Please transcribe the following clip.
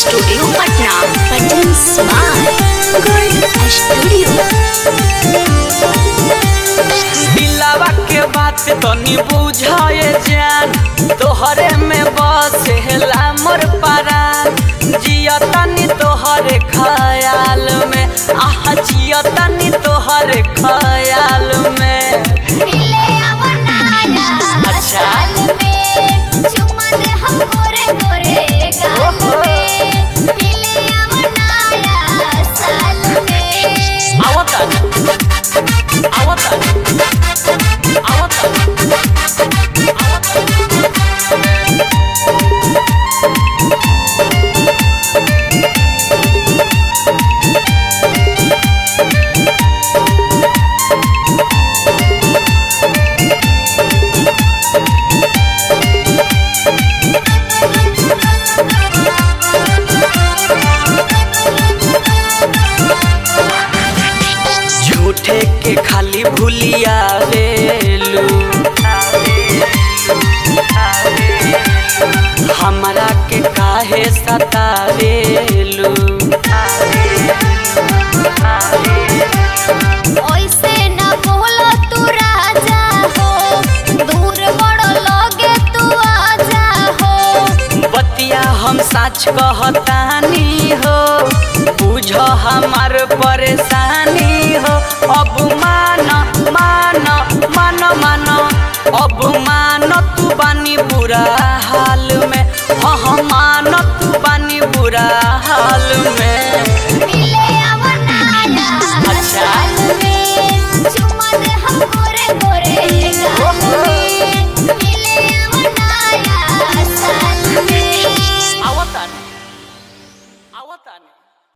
Studio Patna पटन smart gold studio दिलावा के बात तनी बुझाए जान तोहरे में बसेला मोर परान जिया तनी तोहरे ख्याल में आह जिया तनी तोहरे ख्याल में मिले अवनाया अच्छा। साल में चुमा दे हम गोरे गोरे गाल में मिले अवनाया साल में आवता आवता आवता झूठे के खाली भूलिया रेलू हमरा के काहे सतावेलू ओइसे न बोलो तू राजा हो दूर बड़ो लगे तू आजा हो बतिया हम सच कहतानी हो बुझ हमार परेशानी हो अब मान मान मान मान अब मान तू बानी बुरा हाल में हाँ हाँ मान तू बानी बुरा हाल में मिले